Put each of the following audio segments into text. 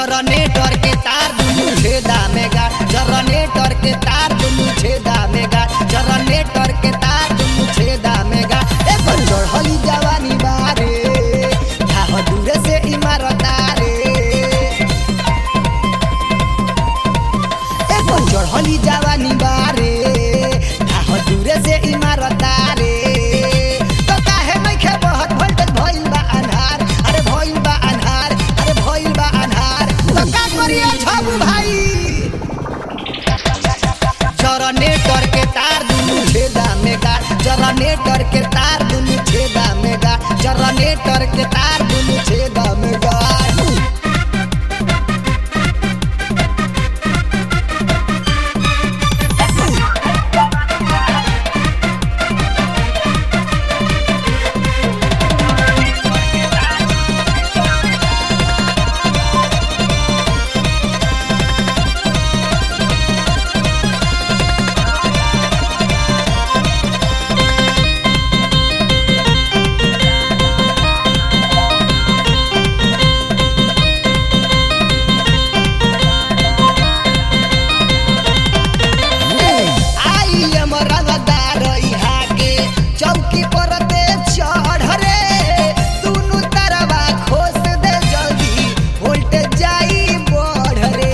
generator के तार दुनु छेदा में गाड़ जनरेटर के तार दुनु छेदा में गाड़ जनरेटर के तार दुनु छेदा में गाड़ एगो चढ़ली जवानी बारे धाह दूरे से इमारत रे एगो चढ़ली जवानी बारे धाह दूरे से इमारत रे तो काहे नइखे बहत वोल्टेज भइल बा अन्हार अरे भइल बा अन्हार अरे भइल बा अन्हार तो का करिए छबू भाई जनरेटर के तार दुनु छेदा में गाड़ जनरेटर के तार दुनु छेदा में गाड़ जनरेटर के तार दुनु छेदा में गाड़ आई एम रंगदार इहा के चौकी पर दे चढ़ रे दुनु तरवा खोस दे जल्दी वोल्टेज जाई बढ़ रे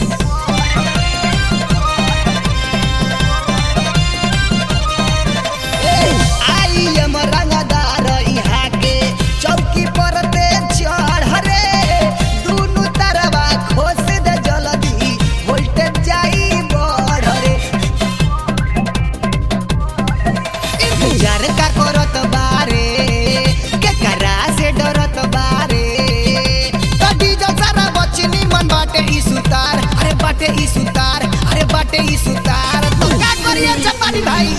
आई एम रंगदार इहा के चौकी पर दे चढ़ रे दुनु तरवा खोस दे जल्दी वोल्टेज जाई बढ़ रे इंतजार का करत बारे के करा से डरत बारे कदी जो सारा बचनी मन बाटे ई सुतार अरे बाटे ई सुतार अरे बाटे ई सुतार तो का करिए चपानी भाई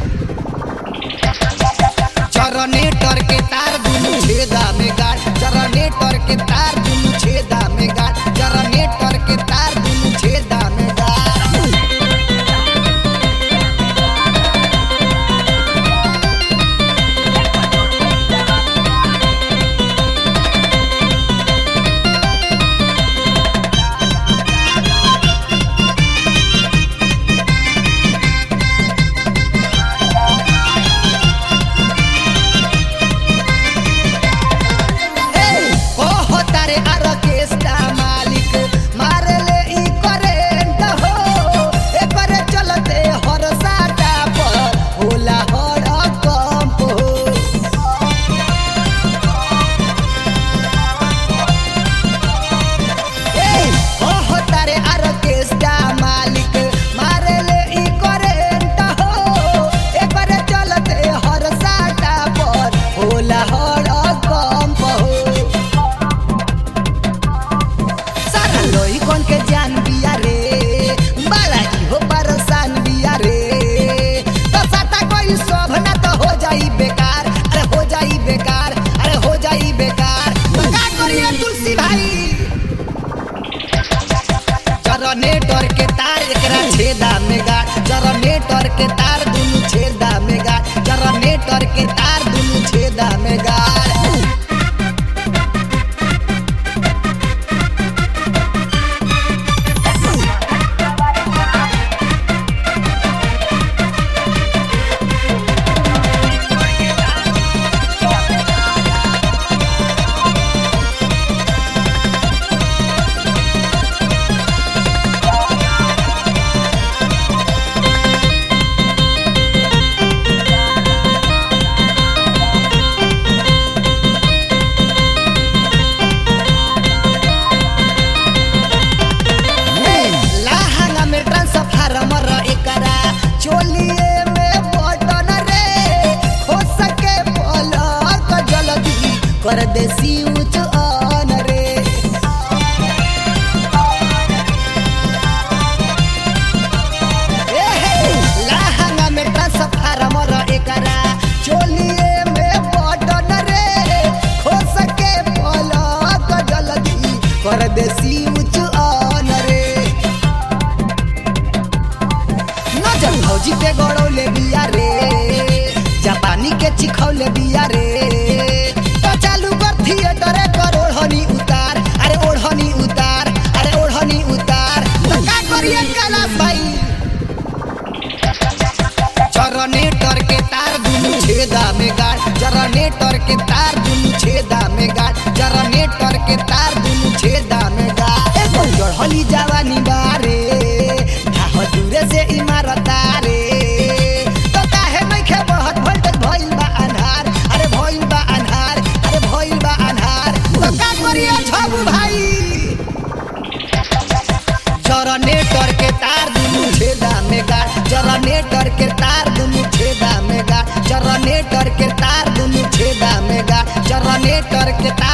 जनरेटर के तार दुनु छेदा में गाड़ जनरेटर के तार दुनु छेदा में गाड़ जनरेटर के तार दुनु छेदा में गाड़ ओहो तारे आर्केस्ट्रा मालिक मारले ई करेंट हो एकरे चलते हर साटा पर होला हर कंप हो ए ओहो तारे आर्केस्ट्रा मालिक मारले ई करेंट हो एकरे चलते हर साटा पर होला हर कंप हो सारा लोई कौन के जान बिया रे बाला इहो परेशान बिया रे तो साटा कोई शोभ ना तो हो जाई बेकार अरे हो जाई बेकार अरे हो जाई बेकार तो का करिए तुलसी भाई जनरेटर के तार एकरा छेदा में गाड़ जनरेटर के तार दुनु छेदा में गाड़ जनरेटर के तार दुनु छेदा में गाड़ लाहंगा में ट्रांसफार्मर एकरा चोलिए में बटन रे हो सके पलक जल्दी कर दे स्विच ऑन रे ए हे, लाहंगा में ट्रांसफार्मर एकरा चोलिए में बटन रे हो सके पलक जल्दी कर दे स्विच ऑन रे नजर भौजी पे गड़ौले बिया रे जापानी के चिखौले बिया रे तो चालू कर थिएटर कर ओढ़नी उतार अरे ओढ़नी उतार जनरेटर के तार दुनु छेदा में गाड़ जनरेटर के तार दुनु छेदा में गाड़ एगो चढ़ली जवानी बारे ढाह दूरे से इमारत रे तो काहे नइखे बहत वोल्टेज भइल बा अन्हार अरे भइल बा अन्हार अरे भइल बा अन्हार तो का करिए छबू भाई जनरेटर के तार दुनु छेदा में गाड़ जनरेटर के तार दुनु छेदा में गाड़ जनरेटर के तार दुनु छेदा में गाड़ जनरेटर के तार